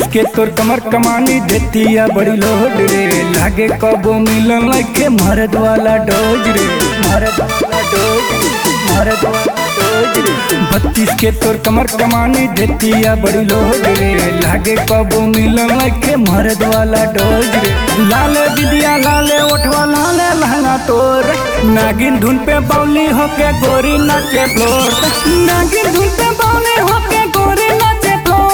के तोर कमर कमानी देतिया बड़ी लोड रे लागे कबो मिलन लखे मरद वाला डोज रे मरद वाला डोज रे मरद वाला डोज रे बत्तीस के तोर कमर कमानी देतिया बड़ी लोड रे लागे कबो मिलन लखे मरद वाला डोज रे लाले दिदिया लाले ओठवा लाले लहंगा तोर नागिन धुन पे बाउली होके गोरी नाचे फ्लोर नागिन धुन पे बाउली होके गोरी नाचे फ्लोर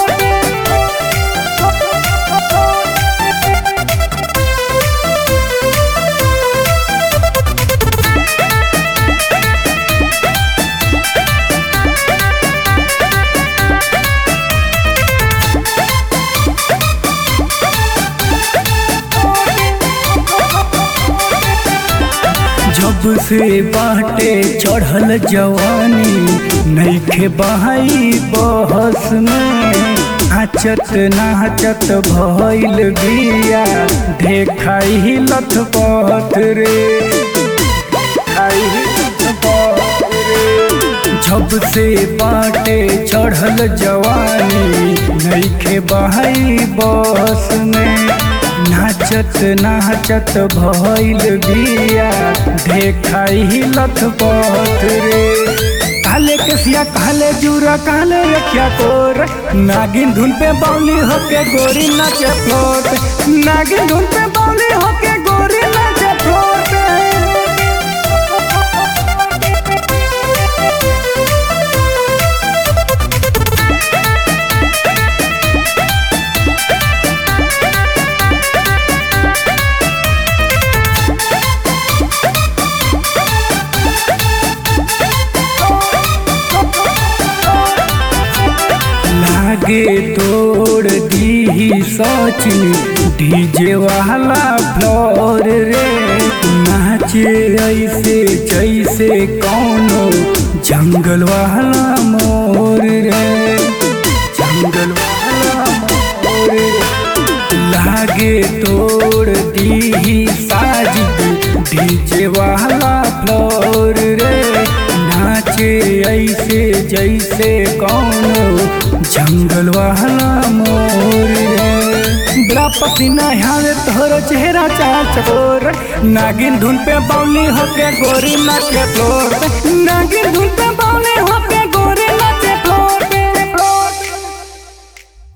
जब से बाटे चढ़ल जवानी नईखे बहाई बहस में नाचत नाचत भइल बिया देखाई लथ पथ रे देखाई लथ पथ रे। जब से बाटे चढ़ल जवानी नईखे बहाई बस में नाचत नाचत भइल बिया देखाई लथ पथ रे काले केसिया काले जूरा काले रखिया कोर नागिन धुन पे बाउली होके गोरी नाचे फ्लोट नागिन धुन पे बाउली होके गोरी नाचे फ्लोट लागे तोड़ दी सचिन डीजे वाला फ्लोर रे नाचे ऐसे जैसे कौनो जंगल वाला मोर रे जंगल वाला मोर रे लागे तोड़ दी साजिद डीजे वाला फ्लोर रे नाचे ऐसे जैसे कौनो जंगल वाला मोर रे बड़ा पसीना ह्यावे तोहरो चेहरा चार चकोर नागिन धुन पे बाउली होके गोरी नाचे फ्लोर नागिन धुन पे